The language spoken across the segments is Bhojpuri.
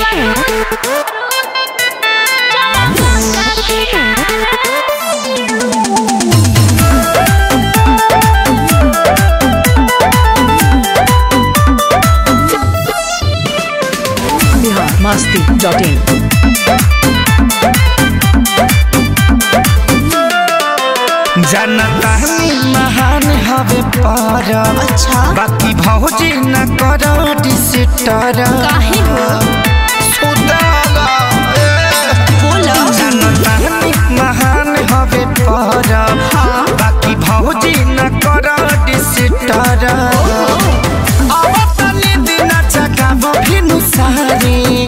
बिहार मस्ती डॉट इन जनता महान हवे पर अच्छा बाकी भौजी न करो डिसिटर काहे हो बोलो जनता महान हवे पर बाकी भौजी न करो डिसिटर अब तनी दिन जगाबो भिनु सारी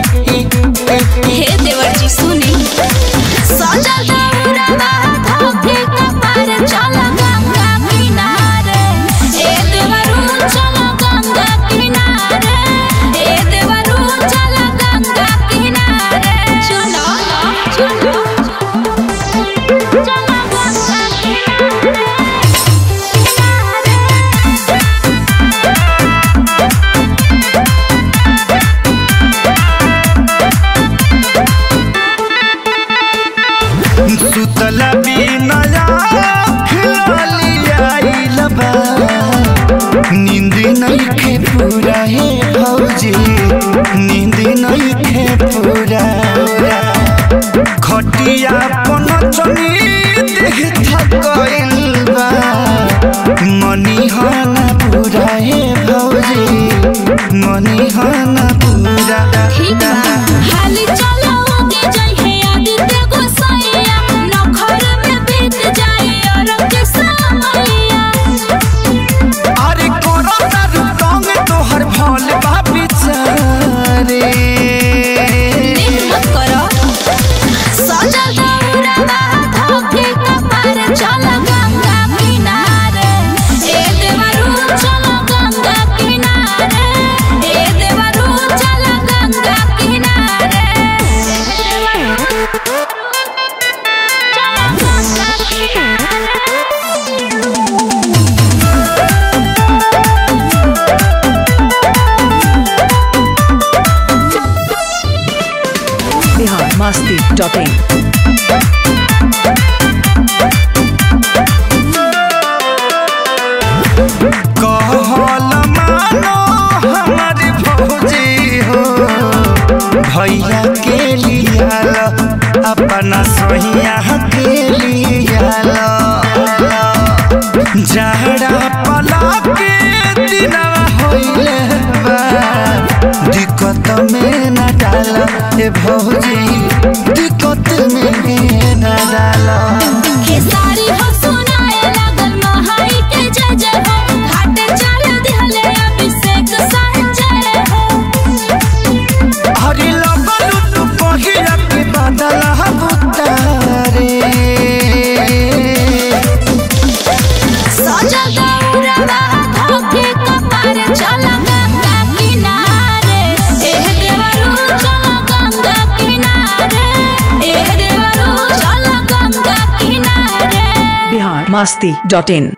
हे देवर जी सुनी सजल दौड़वा धोखे कपार चल गंगा किनारे ए देवरू चल गंगा किनारे ए देवरू चल गंगा किनारे चलो चलो चल गंगा किनारे सुतल बिनया खिलियाइल बा नींद नइखे पूरा हे भौजी नींद नइखे पूरा खटिया पन चनी देह थकइल बा मनी हना पूरा हे भौजी मनी हना पूरा ठीक बा हाली चलो आगे जाइए आदित्य गोसाइया नखर में बीत जाए और के समैया अरे कोरोना रुकंग तोहर भोल बापी चारे देख मत करो सजल दौड़वा धोखे कपार चल गंगा किनारे ए देवरू चल गंगा किनारे ए देवरू चल गंगा किनारे चल गंगा किनारे बिहार मस्ती डॉट इन कहल मानो हमार भौजी हो भैया के लियाल अपना सोहिया के लियाल जहरा पला के दिनवा होइले बा दिक्कत में न डाल ए भौजी दिक्कत में न डाल खेसारी हो सुनाए लागल महाई के जय जय हो घाटे चल दिहले अभिषेक संजय हो हरि लगलु तू पहिला के बादल हबुतारे सजा गौरवा धोखे कपार चल गंगा किनारे एह देवरू चल गंगा किनारे एह देवरू चल गंगा किनारे बिहार मस्ती डॉट इन